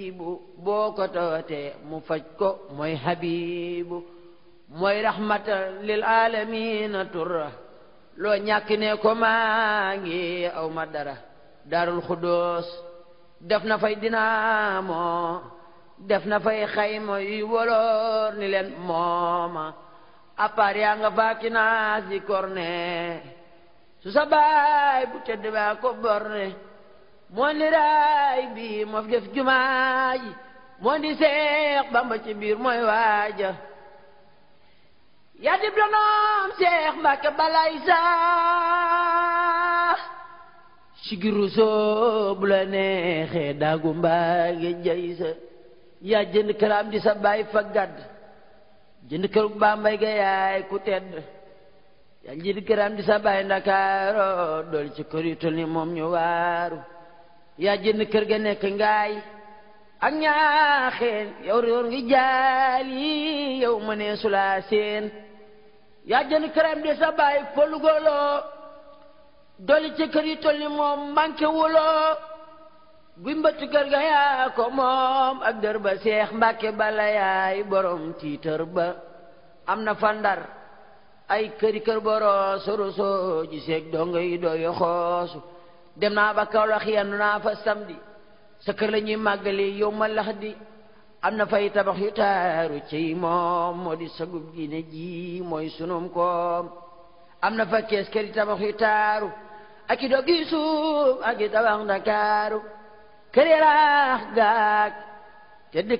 boo ko tootee mu faj ko mooy habibu mooy rahmatan lil alamina turra loo ñàkk ne ko maa ngi aw ma dara darul xuddoos def na fay dinaamo def na fay xayma yu woloor ni leen mooma appaar yaa nga faaki naas di korne su sa baay bu tedd baa ko borne moo ni raay bi moo fi def jumaa ji moo di seex bamba ci biir mooy waaja yaa dib donoom seex mbàkke balay saa sigiru soo bu la neexee daagu mbaage jay sa yaa jënd këram di sa baay fa gadd jënd kër bambay ga yaay ku tedd yaa jënd këram di sa baay ndakaaro dool ci kër yu tol ni moom ñu waaru yaa jënd kër ga nekk ngaay ak ñaaxeen yow réer ngi jaal yi yow ma nee sulaa seen yaa jënd këram di sa baay polugoloo doli ci kër yi tol ni moom manqué wuloo guy mbëtt kër ga yaa ko moom ak dër ba seex mbàkke bala yaay borom tiitër ba am na fa ndar ay këri kër boroo soroso ji seeg donga yi dooyo xoosu dem naa ba Kawlax yendu naa fa samedi sa kër la ñuy màggali yow ma lax di am na fay tabax yu taaru ci moom moo di sagub diine ji mooy sunum koom am na fa kees kër yi tabax yu taaru ak i dog yi suuf ak i tabax Ndakaaru kër yi raax gaag te